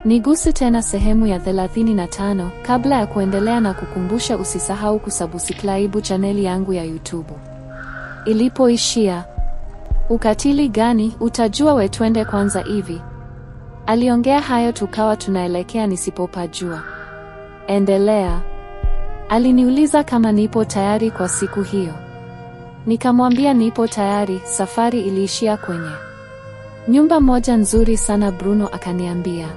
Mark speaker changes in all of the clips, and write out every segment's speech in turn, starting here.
Speaker 1: Niguse tena sehemu ya 35 kabla ya kuendelea na kukumbusha usisahau kusubscribe chaneli yangu ya YouTube. Ilipoishia. Ukatili gani? Utajua we, twende kwanza hivi. Aliongea hayo tukawa tunaelekea nisipopajua. Endelea. Aliniuliza kama nipo tayari kwa siku hiyo. Nikamwambia nipo tayari. Safari iliishia kwenye nyumba moja nzuri sana. Bruno akaniambia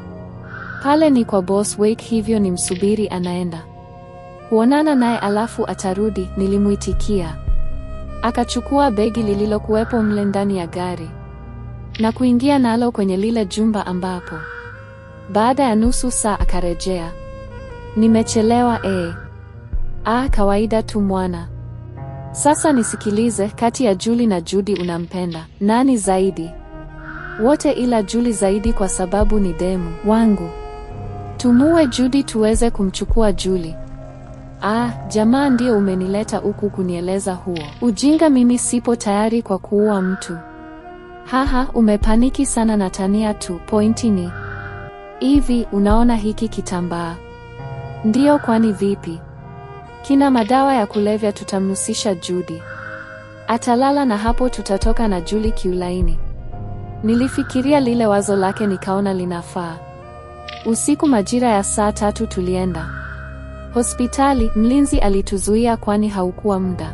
Speaker 1: pale ni kwa boss Wake, hivyo ni msubiri anaenda kuonana naye alafu atarudi. Nilimuitikia. Akachukua begi lililokuwepo mle ndani ya gari na kuingia nalo kwenye lile jumba ambapo baada ya nusu saa akarejea. Nimechelewa eh? Ah, kawaida tu mwana. Sasa nisikilize, kati ya Julie na Judy unampenda nani zaidi? Wote ila Julie zaidi kwa sababu ni demu wangu. Tumue Judy tuweze kumchukua Julie. Ah, jamaa ndio umenileta huku kunieleza huo ujinga? Mimi sipo tayari kwa kuua mtu. Haha, umepaniki sana na tania tu. Pointi ni hivi, unaona hiki kitambaa? Ndiyo, kwani vipi? Kina madawa ya kulevya. Tutamnusisha Judy, atalala na hapo tutatoka na Julie kiulaini. Nilifikiria lile wazo lake nikaona linafaa. Usiku majira ya saa tatu tulienda hospitali. Mlinzi alituzuia kwani haukuwa muda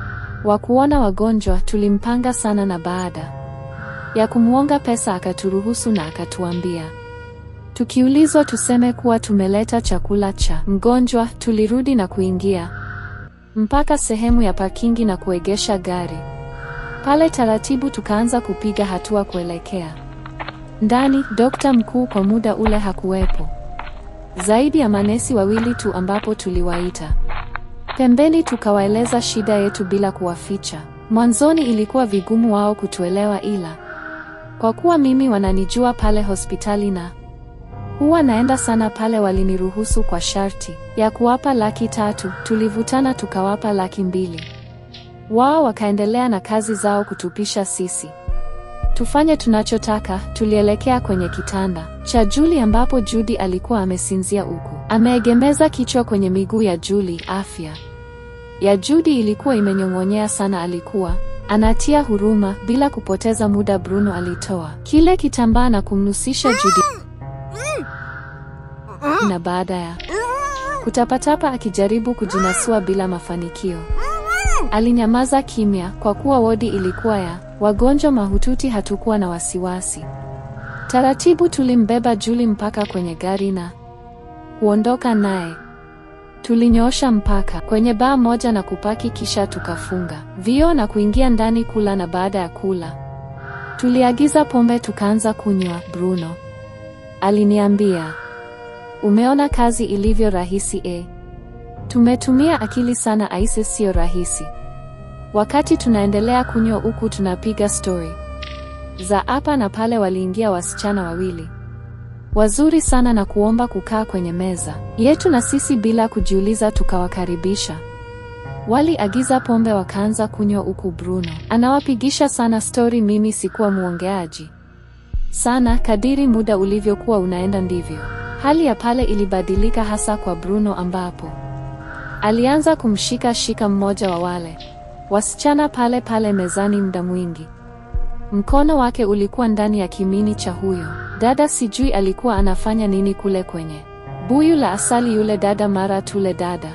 Speaker 1: wa kuona wagonjwa. Tulimpanga sana na baada ya kumwonga pesa akaturuhusu na akatuambia tukiulizwa tuseme kuwa tumeleta chakula cha mgonjwa. Tulirudi na kuingia mpaka sehemu ya parkingi na kuegesha gari pale taratibu, tukaanza kupiga hatua kuelekea ndani. Dokta mkuu kwa muda ule hakuwepo, zaidi ya manesi wawili tu ambapo tuliwaita pembeni, tukawaeleza shida yetu bila kuwaficha. Mwanzoni ilikuwa vigumu wao kutuelewa, ila kwa kuwa mimi wananijua pale hospitali na huwa naenda sana pale, waliniruhusu kwa sharti ya kuwapa laki tatu. Tulivutana tukawapa laki mbili. Wao wakaendelea na kazi zao kutupisha sisi tufanye tunachotaka. Tulielekea kwenye kitanda cha Julie ambapo Judy alikuwa amesinzia huku ameegemeza kichwa kwenye miguu ya Julie. Afya ya Judy ilikuwa imenyong'onyea sana, alikuwa anatia huruma. Bila kupoteza muda, Bruno alitoa kile kitambaa na kumnusisha Judy, na baada ya kutapatapa akijaribu kujinasua bila mafanikio alinyamaza kimya. Kwa kuwa wodi ilikuwa ya wagonjwa mahututi, hatukuwa na wasiwasi. Taratibu tulimbeba Julie mpaka kwenye gari na kuondoka naye. Tulinyoosha mpaka kwenye baa moja na kupaki, kisha tukafunga vioo na kuingia ndani kula, na baada ya kula tuliagiza pombe tukaanza kunywa. Bruno aliniambia, umeona kazi ilivyo rahisi eh? Tumetumia akili sana aise, sio rahisi. Wakati tunaendelea kunywa huku tunapiga stori za hapa na pale, waliingia wasichana wawili wazuri sana na kuomba kukaa kwenye meza yetu, na sisi bila kujiuliza tukawakaribisha. Waliagiza pombe wakaanza kunywa huku Bruno anawapigisha sana stori. Mimi sikuwa mwongeaji sana. Kadiri muda ulivyokuwa unaenda ndivyo hali ya pale ilibadilika, hasa kwa Bruno ambapo alianza kumshika shika mmoja wa wale wasichana pale pale mezani muda mwingi. Mkono wake ulikuwa ndani ya kimini cha huyo dada, sijui alikuwa anafanya nini kule kwenye buyu la asali. Yule dada mara tule dada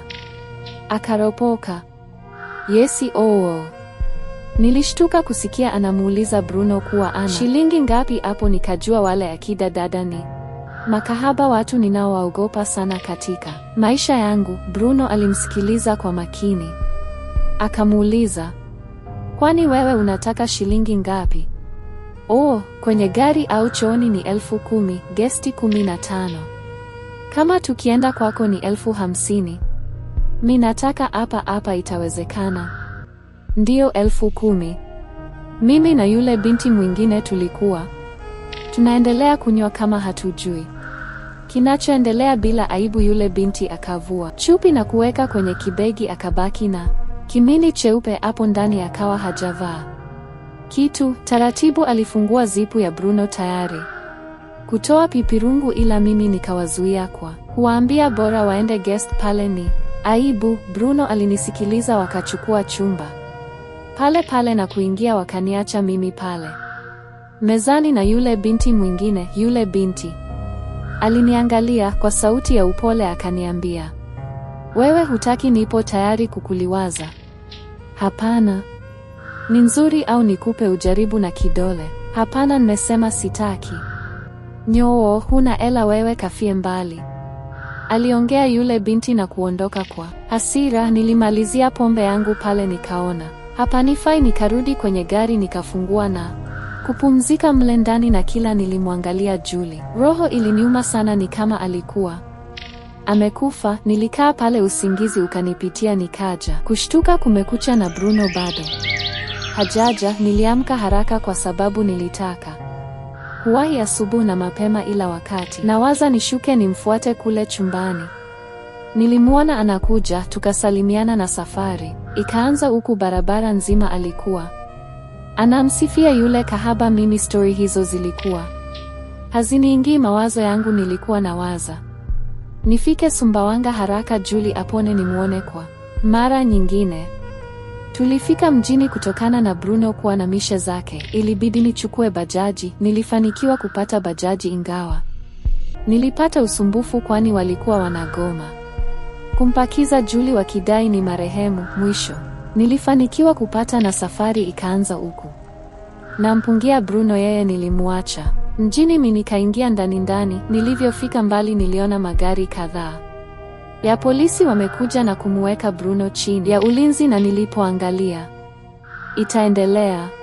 Speaker 1: akaropoka. Yesi oo, nilishtuka kusikia anamuuliza Bruno kuwa ana shilingi ngapi hapo, nikajua wale akida dada ni makahaba watu ninaowaogopa sana katika maisha yangu. Bruno alimsikiliza kwa makini, akamuuliza, kwani wewe unataka shilingi ngapi? Oh, kwenye gari au chooni ni elfu kumi, gesti kumi na tano. Kama tukienda kwako ni elfu hamsini. Mi nataka hapa hapa, itawezekana? Ndiyo, elfu kumi. Mimi na yule binti mwingine tulikuwa tunaendelea kunywa kama hatujui kinachoendelea. Bila aibu, yule binti akavua chupi na kuweka kwenye kibegi, akabaki na kimini cheupe hapo ndani, akawa hajavaa kitu. Taratibu alifungua zipu ya Bruno tayari kutoa pipirungu, ila mimi nikawazuia kwa kuwaambia bora waende guest pale. Ni aibu. Bruno alinisikiliza, wakachukua chumba pale pale na kuingia, wakaniacha mimi pale mezani na yule binti mwingine. Yule binti aliniangalia kwa sauti ya upole, akaniambia, wewe hutaki? Nipo tayari kukuliwaza. Hapana. Ni nzuri au nikupe ujaribu na kidole? Hapana, nimesema sitaki. Nyoo, huna ela wewe, kafie mbali. Aliongea yule binti na kuondoka kwa hasira. Nilimalizia pombe yangu pale, nikaona hapanifai, nikarudi kwenye gari nikafungua na kupumzika mle ndani, na kila nilimwangalia Juli, roho iliniuma sana, ni kama alikuwa amekufa. Nilikaa pale, usingizi ukanipitia, nikaja kushtuka kumekucha na Bruno bado hajaja. Niliamka haraka kwa sababu nilitaka kuwahi asubuhi na mapema, ila wakati nawaza nishuke nimfuate kule chumbani, nilimwona anakuja, tukasalimiana na safari ikaanza. Huku barabara nzima alikuwa anamsifia yule kahaba. Mimi stori hizo zilikuwa haziniingii mawazo yangu, nilikuwa nawaza nifike Sumbawanga haraka Juli apone nimwone kwa mara nyingine. Tulifika mjini kutokana na Bruno kuwa na mishe zake, ilibidi nichukue bajaji. Nilifanikiwa kupata bajaji ingawa nilipata usumbufu kwani walikuwa wanagoma kumpakiza Juli wakidai ni marehemu. Mwisho nilifanikiwa kupata na safari ikaanza huku nampungia Bruno, yeye nilimwacha mjini, mimi nikaingia ndani ndani. Nilivyofika mbali, niliona magari kadhaa ya polisi wamekuja na kumuweka Bruno chini ya ulinzi, na nilipoangalia itaendelea